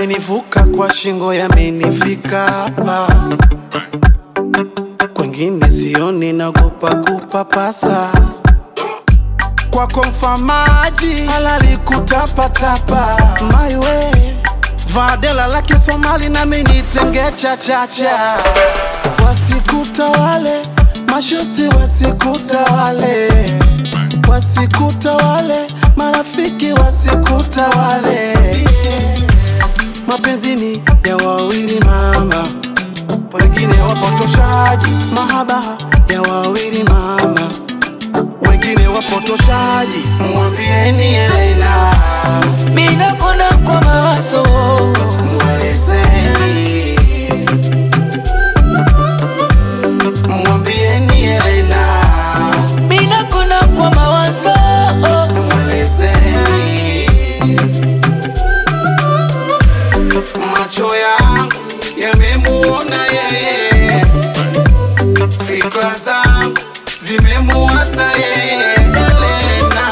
yamenivuka kwa shingo, yamenifika hapa, kwengine sioni, nagopa kupapasa kwako mfamaji halali kutapatapa maiwe vadela lake Somali nami nitenge chachacha wasikutawale mashuti wasikutawale wasikutawale marafiki wasikutawale mapenzini ya wawili mama wengine wapotoshaji mahaba ya wawili mama wengine wapotoshaji mwambieni Elena Mina kona kwa mawazo mwelezeni mwambieni Elena Mina kona kwa mawazo mwelezeni macho yangu yamemuona yeye fikra zangu zimemuasa yeye Elena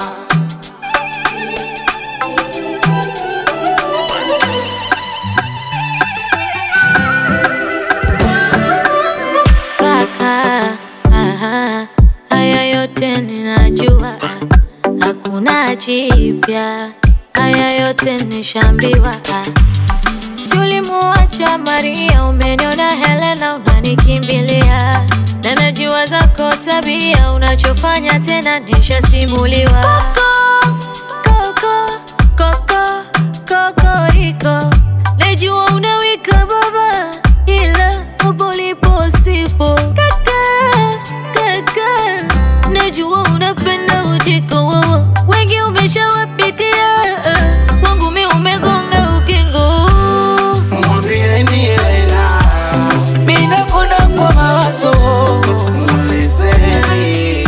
Kaka, aha, haya yote ninajua, hakuna jipya, haya yote nishambiwa. Si ulimuacha Maria, umeniona Helena, unanikimbilia na najua zako tabia, unachofanya tena nishasimuliwa. Koko, koko, kokoriko, najua unawika baba, ila hapo ulipo sipo. Kaka, kaka, najua unapenda ujiko wowo, wengi umeshawapitia, kwangu mi umegonga ukingo. mwambieni Elena Mina kona kwa mawazo mwelezeni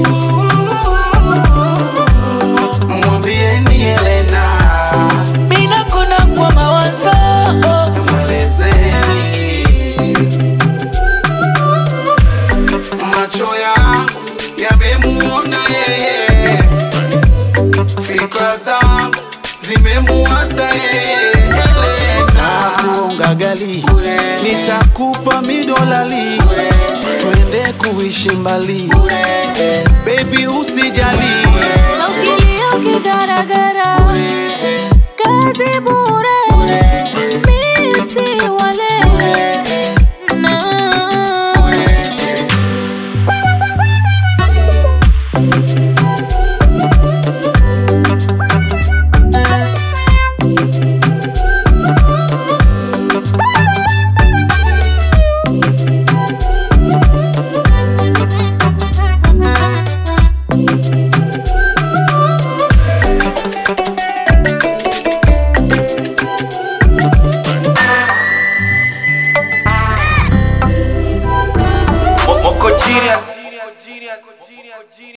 mwambieni Elena Mina kona kwa mawazo mwelezeni macho yangu yamemuona yeye fikra zangu zimemuasa yeye Elena kuonga gali nitakupa midolali twende kuishi mbali baby usijali Na ukilia ukigaragara, kazi bure.